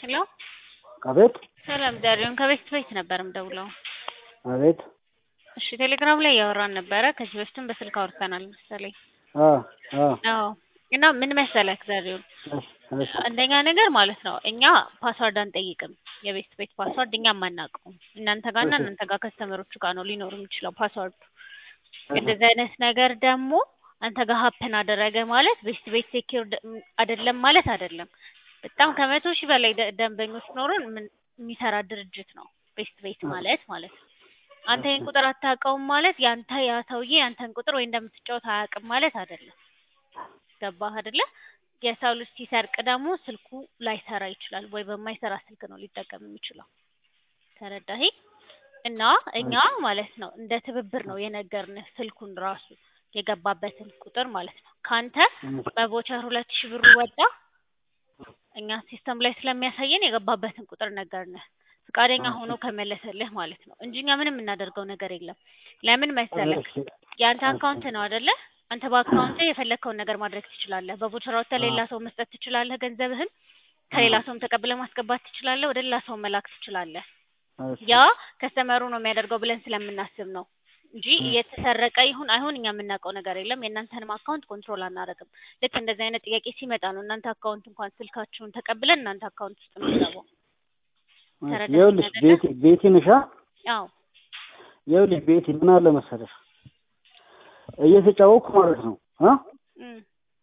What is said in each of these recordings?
ሄሎ አቤት ሰላም ዳሪዮን ከቤት ቤት ነበር የምደውለው። አቤት እሺ ቴሌግራም ላይ እያወራን ነበረ። ከዚህ በፊትም በስልክ አውርተናል መሰለኝ። አ አ አዎ እና ምን መሰለህ ዳሪዮን፣ እሺ እሺ አንደኛ ነገር ማለት ነው እኛ ፓስዋርድ አንጠይቅም። የቤት ቤት ፓስዋርድ እኛ አናውቀውም። እናንተ ጋርና እሺ። እናንተ ጋር ከስተመሮቹ ጋር ነው ሊኖር የሚችለው ፓስዋርዱ። እንደዚህ አይነት ነገር ደግሞ አንተ ጋር ሀፕን አደረገ ማለት ቤት ቤት ሴኪር አይደለም ማለት አይደለም። በጣም ከመቶ ሺህ በላይ ደ- ደንበኞች ኖሮን ምን- የሚሰራ ድርጅት ነው ቤት ቤት ማለት ማለት ነው። አንተ ይህን ቁጥር አታውቀውም ማለት ያንተ ያ ሰውዬ ያንተን ቁጥር ወይ እንደምትጫወት አያውቅም ማለት አይደለም። ገባህ አይደለ? የሰው ልጅ ሲሰርቅ ደግሞ ስልኩ ላይሰራ ይችላል ወይ በማይሰራ ስልክ ነው ሊጠቀም የሚችለው። ተረዳህ? እና እኛ ማለት ነው እንደ ትብብር ነው የነገርንህ ስልኩን ራሱ የገባበትን ቁጥር ማለት ነው። ካንተ በቮቸር ሁለት ሺህ ብሩ ወጣ እኛ ሲስተም ላይ ስለሚያሳየን የገባበትን ቁጥር ነገርንህ። ፈቃደኛ ሆኖ ከመለሰልህ ማለት ነው እንጂ እኛ ምንም የምናደርገው ነገር የለም። ለምን መሰለህ? እሺ የአንተ አካውንት ነው አይደለ? አንተ በአካውንት የፈለግከውን ነገር ማድረግ ትችላለህ። በቮቸር አውጥተህ ሌላ ሰው መስጠት ትችላለህ። ገንዘብህን ከሌላ ሰውም ተቀብለህ ማስገባት ትችላለህ። ወደ ሌላ ሰው መላክ ትችላለህ። እሺ ያ ከስተመሩ ነው የሚያደርገው ብለን ስለምናስብ ነው እንጂ እየተሰረቀ ይሁን አይሁን እኛ የምናውቀው ነገር የለም። የእናንተንም አካውንት ኮንትሮል አናደርግም። ልክ እንደዚህ አይነት ጥያቄ ሲመጣ ነው እናንተ አካውንት እንኳን ስልካችሁን ተቀብለን እናንተ አካውንት ውስጥ የምንገባው። ተረዳኸኝ ይኸውልሽ አይደለ? ቤቲ ቤቲ ንሻ አዎ ይኸውልሽ ቤቲ ምን አለ መሰለሽ እየተጫወኩ ማለት ነው አ እም፣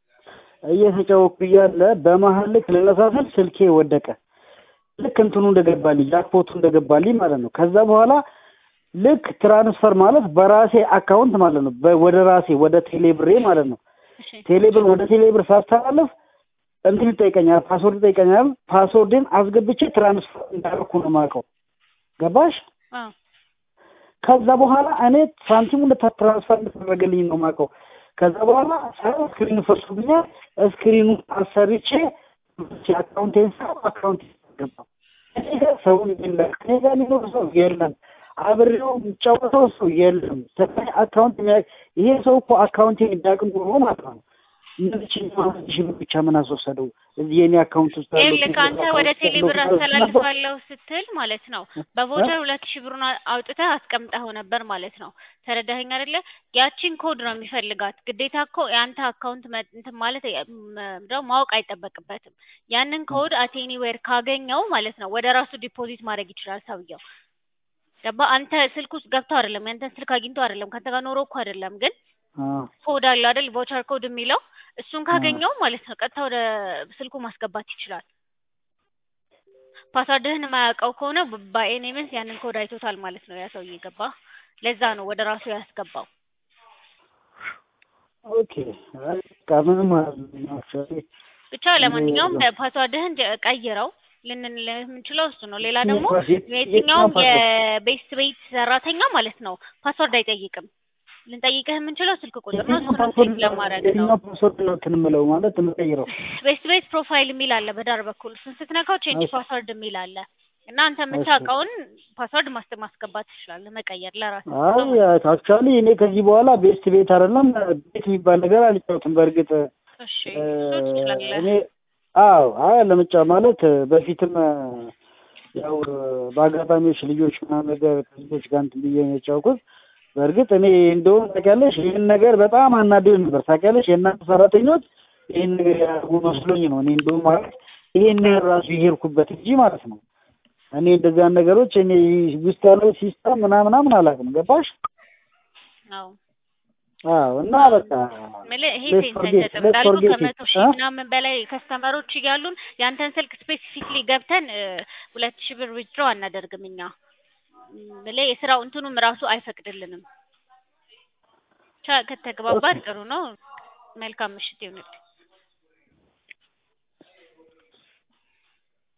እየተጫወኩ እያለ በመሀል ልክ ልነሳ ስል ስልኬ ወደቀ። ልክ እንትኑ እንደገባልኝ ጃክፖቱ እንደገባልኝ ማለት ነው። ከዛ በኋላ ልክ ትራንስፈር ማለት በራሴ አካውንት ማለት ነው በ- ወደ ራሴ ወደ ቴሌብሬ ማለት ነው እሺ ቴሌብር ወደ ቴሌብር ሳስተላለፍ እንትን ይጠይቀኛል፣ ፓስወርድ ይጠይቀኛል። ፓስወርድን አስገብቼ ትራንስፈር እንዳደረኩ ነው የማውቀው። ገባሽ? አዎ ከዛ በኋላ እኔ ሳንቲሙ ትራንስፈር እንደተደረገልኝ ነው የማውቀው። ከዛ በኋላ ሳይሆን ስክሪኑ ፈርሶብኛል። ስክሪኑ አሰርቼ አካውንቴን ሰው አካውንት ገባ። እኔ ጋር ሰው የለም፣ እኔ ጋር ሊኖር ሰው የለም፣ አብሬው የሚጫወተው ሰው የለም። ስለዚህ አካውንት የሚያ- ይሄ ሰው እኮ አካውንቴን የሚያውቅ ኖሮ ማለት ነው እነዚህ ሺህ ብር ብቻ ምን አስወሰደው? እዚህ የኔ አካውንት ውስጥ ያለው ይኸውልህ አንተ ወደ ቴሌ ብር አስተላልፋለሁ ስትል ማለት ነው በቮቸር ሁለት ሺህ ብሩን አ- አውጥተህ አስቀምጠኸው ነበር ማለት ነው። ተረዳኸኝ አይደለ? ያቺን ኮድ ነው የሚፈልጋት። ግዴታ እኮ የአንተ አካውንት መ- እንትን ማለት የ- ም- ደግሞ ማወቅ አይጠበቅበትም። ያንን ኮድ አት ኤኒዌር ካገኘው ማለት ነው ወደ ራሱ ዲፖዚት ማድረግ ይችላል ሰውየው። ገባ? አንተ ስልክ ውስጥ ገብቶ አይደለም ያንተን ስልክ አግኝቶ አይደለም ከአንተ ጋር ኖሮ እኮ አይደለም ግን ኮድ አለ አይደል? ቮቸር ኮድ የሚለው እሱን ካገኘው ማለት ነው ቀጥታ ወደ ስልኩ ማስገባት ይችላል። ፓስዋርድህን የማያውቀው ከሆነ በኤኒ ሚንስ ያንን ኮድ አይቶታል ማለት ነው ያ ሰውዬ ገባ። ለዛ ነው ወደ ራሱ ያስገባው። ኦኬ በቃ ምንም አክቹዋሊ ብቻ ለማንኛውም ፓስዋርድህን ጀ- ቀይረው ልንን የምንችለው እሱ ነው። ሌላ ደግሞ የትኛውም የቤት ቤት ሰራተኛ ማለት ነው ፓስዋርድ አይጠይቅም። ልንጠይቅህ የምንችለው ስልክ ቁጥር ነው። እሱን ቼክ ለማድረግ ነው። የትኛው ፓስወርድ ነው እንትን የምለው ማለት የምቀይረው? ቤት ቤት ፕሮፋይል የሚል አለ በዳር በኩል እሱን ስትነካው ቼንጅ እሺ። ፓስወርድ የሚል አለ እና አንተ የምታውቀውን ፓስወርድ ማስ- ማስገባት ትችላለህ መቀየር ለራስህ አይ አክቹዋሊ እኔ ከዚህ በኋላ ቤስት ቤት አይደለም ቤት የሚባል ነገር አልጫወትም። በእርግጥ እሺ እሱ ትችላለህ እኔ አዎ አይ ለምጫ ማለት በፊትም ያው በአጋጣሚዎች ልጆች ምናምን ነገር ከልጆች ጋር እንትን ብዬ ነው የጫወኩት። በእርግጥ እኔ እንደውም ታውቂያለሽ ይህን ነገር በጣም አናዶኝ ነበር። ታውቂያለሽ የእናንተ ሰራተኞች ይህን ነገር ያደርጉ መስሎኝ ነው እኔ እንደውም ማለት ይሄን ነገር ራሱ የሄድኩበት እንጂ ማለት ነው። እኔ እንደዚያን ነገሮች እኔ ውስጥ ያለው ሲስተም ምናምን ምናምን አላውቅም። ገባሽ? አዎ አዎ እና በቃ የምልህ ይሄ Let's ሴንስ forget- አይሰጥም let's እንዳልኩ forget ከመቶ it, ሺህ እ? ምናምን በላይ ከስተመሮች እያሉን ያንተን ስልክ ስፔሲፊክሊ ገብተን እ፣ ሁለት ሺህ ብር ዊዝድሮ አናደርግም እኛ የምልህ የስራው እንትኑም ራሱ አይፈቅድልንም። ብቻ ከተግባባን ጥሩ ነው። መልካም ምሽት ይሁንልህ።